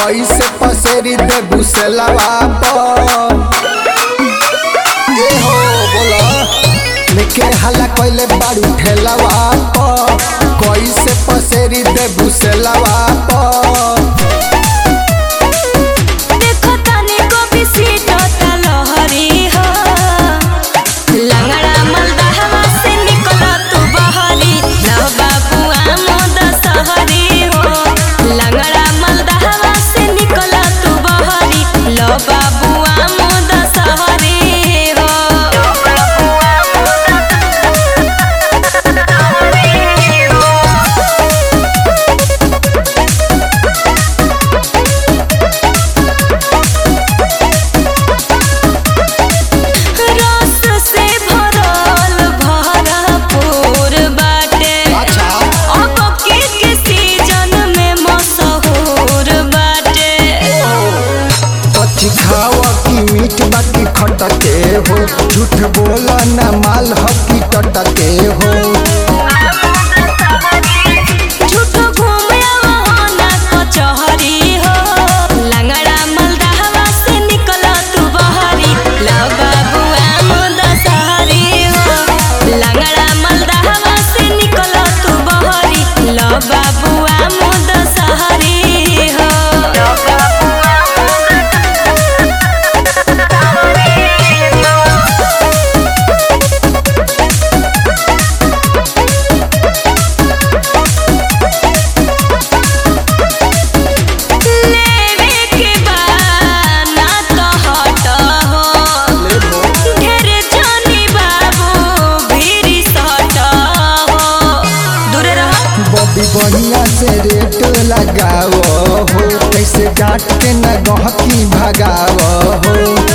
कैसे पसेरी दे बुसलवा पर ए हो बोला लेके हल्ला कैले बारू ठेलवा पर कैसे पसेरी दे बुसलवा पर देखो तनी को बिसीटो तलहरी हो लंगड़ा मलदहवा से निकल तू बहरी लव बाबुआ मोद सहरी हो लंगड़ा मलदहवा से निकल तू बहरी लव बाबुआ मोद सहरी हो रस से भरल भरपूर बाटे अच्छा अब के के सीजन में मशहूर बाटे कच्ची खावा की मीठ बाकी खटके हो झूठ बोला ना माल हकी टटके हो झूठो घूमे वहाना कचहरी हो लंगड़ा मलदहवा से निकल तू बहरी लव बाबुआ मोद सहरी हो लंगड़ा मलदहवा से निकल तू बहरी लव बाबुआ मोद सहरी हो लेवे के बाना तो हट हो ढेर जानी बाबू भीरी सट हो दूरे रह बॉबी बढ़िया से रेट लगाओ हो कैसे डांट के न गहकी भगाओ हो